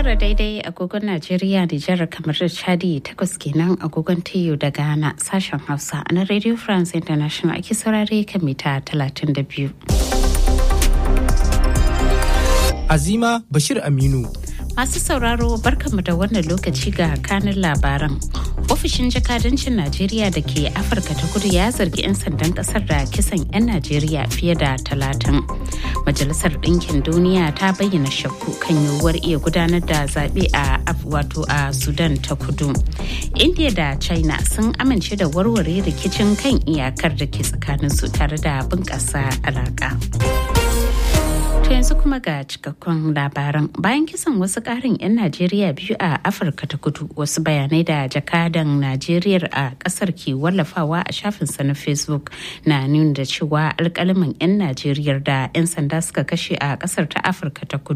tara daidai agogon Najeriya Nijar kamar da Chadi takwas kenan agogon TU da Ghana sashen Hausa na Radio France International ake saurare kan mita 32. Azima Bashir Aminu. Masu sauraro barkanmu da wannan lokaci ga kanin labaran. Ofishin jakadancin Najeriya da ke Afirka ta kudu ya zargi 'yan sandan kasar da kisan 'yan Najeriya fiye da talatin. Majalisar Ɗinkin Duniya ta bayyana shakku kan yiwuwar iya gudanar da zaɓe a wato a Sudan ta kudu. India da China sun amince da warware rikicin kan iyakar da ke tsakaninsu tare da bunƙasa alaƙa. To yanzu kuma ga cikakkun labaran bayan kisan wasu karin 'yan Najeriya biyu a Afirka ta kudu wasu bayanai da jakadan Najeriya a kasar ke wallafawa a shafinsa na Facebook na nuna da cewa alkalaman 'yan Najeriya da 'yan sanda suka kashe a kasar ta Afirka ta kudu